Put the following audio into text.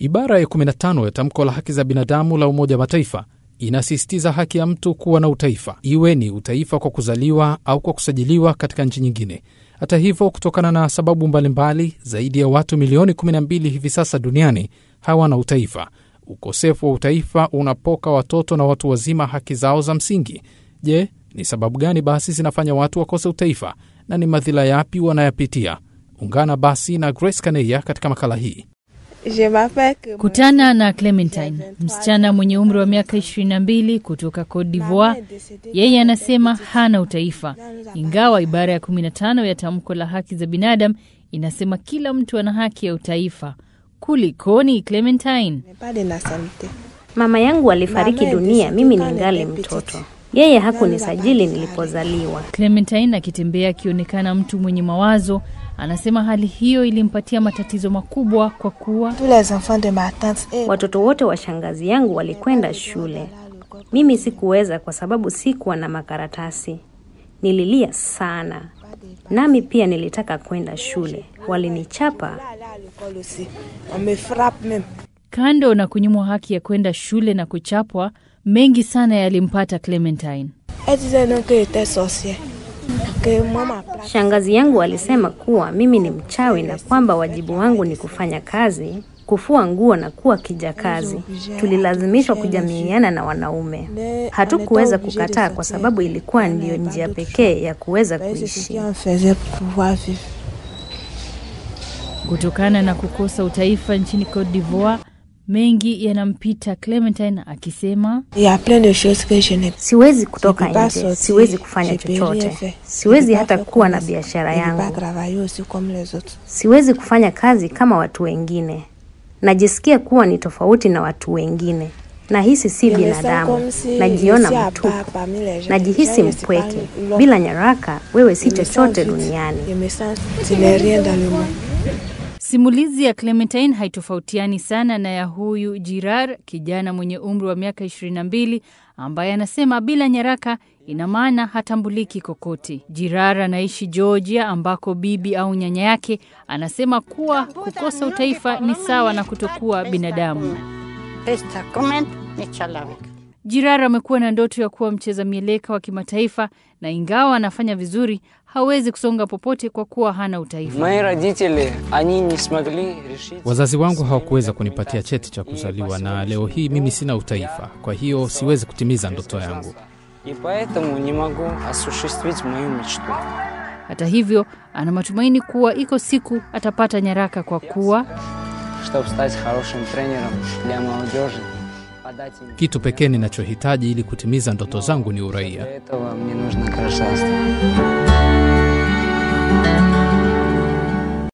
Ibara ya 15 ya tamko la haki za binadamu la Umoja wa Mataifa inasisitiza haki ya mtu kuwa na utaifa, iwe ni utaifa kwa kuzaliwa au kwa kusajiliwa katika nchi nyingine. Hata hivyo, kutokana na sababu mbalimbali mbali, zaidi ya watu milioni 12 hivi sasa duniani hawana utaifa. Ukosefu wa utaifa unapoka watoto na watu wazima haki zao za msingi. Je, ni sababu gani basi zinafanya watu wakose utaifa na ni madhila yapi wanayapitia? Ungana basi na Grace Kaneya katika makala hii. Kutana na Clementine, msichana mwenye umri wa miaka 22 kutoka Cote d'Ivoire. Yeye anasema hana utaifa, ingawa ibara ya 15 ya tamko la haki za binadamu inasema kila mtu ana haki ya utaifa. Kulikoni Clementine? Mama yangu alifariki dunia mimi ningali mtoto. Yeye hakunisajili nilipozaliwa. Clementine akitembea akionekana mtu mwenye mawazo, anasema hali hiyo ilimpatia matatizo makubwa kwa kuwa Watoto wote wa shangazi yangu walikwenda shule, mimi sikuweza kwa sababu sikuwa na makaratasi. Nililia sana, nami pia nilitaka kwenda shule, walinichapa. kando na kunyimwa haki ya kwenda shule na kuchapwa, mengi sana yalimpata Clementine. Shangazi yangu alisema kuwa mimi ni mchawi na kwamba wajibu wangu ni kufanya kazi, kufua nguo na kuwa kijakazi. Tulilazimishwa kujamiiana na wanaume. Hatukuweza kukataa kwa sababu ilikuwa ndiyo njia pekee ya kuweza kuishi. Kutokana na kukosa utaifa nchini Cote d'Ivoire, mengi yanampita Clementine akisema Siwezi kutoka nje, siwezi kufanya chochote, siwezi hata kuwa na biashara yangu, siwezi kufanya kazi kama watu wengine. Najisikia kuwa ni tofauti na watu wengine. Nahisi si binadamu, najiona mtupu, najihisi mpweke. Bila nyaraka, wewe si chochote duniani. Simulizi ya Clementine haitofautiani sana na ya huyu Jirar, kijana mwenye umri wa miaka 22 ambaye anasema bila nyaraka ina maana hatambuliki kokote. Jirar anaishi Georgia, ambako bibi au nyanya yake anasema kuwa kukosa utaifa ni sawa na kutokuwa binadamu. Jirar amekuwa na ndoto ya kuwa mcheza mieleka wa kimataifa na ingawa anafanya vizuri, hawezi kusonga popote kwa kuwa hana utaifa. Мои родители, они не смогли решить... Wazazi wangu hawakuweza kunipatia cheti cha kuzaliwa na leo hii mimi sina utaifa, kwa hiyo siwezi kutimiza ndoto yangu. И поэтому не могу осуществить мою мечту. Hata hivyo, ana matumaini kuwa iko siku atapata nyaraka kwa kuwa Чтобы стать хорошим тренером для молодежи, подать им... Kitu pekee ninachohitaji ili kutimiza ndoto zangu ni uraia. Для этого мне нужно гражданство.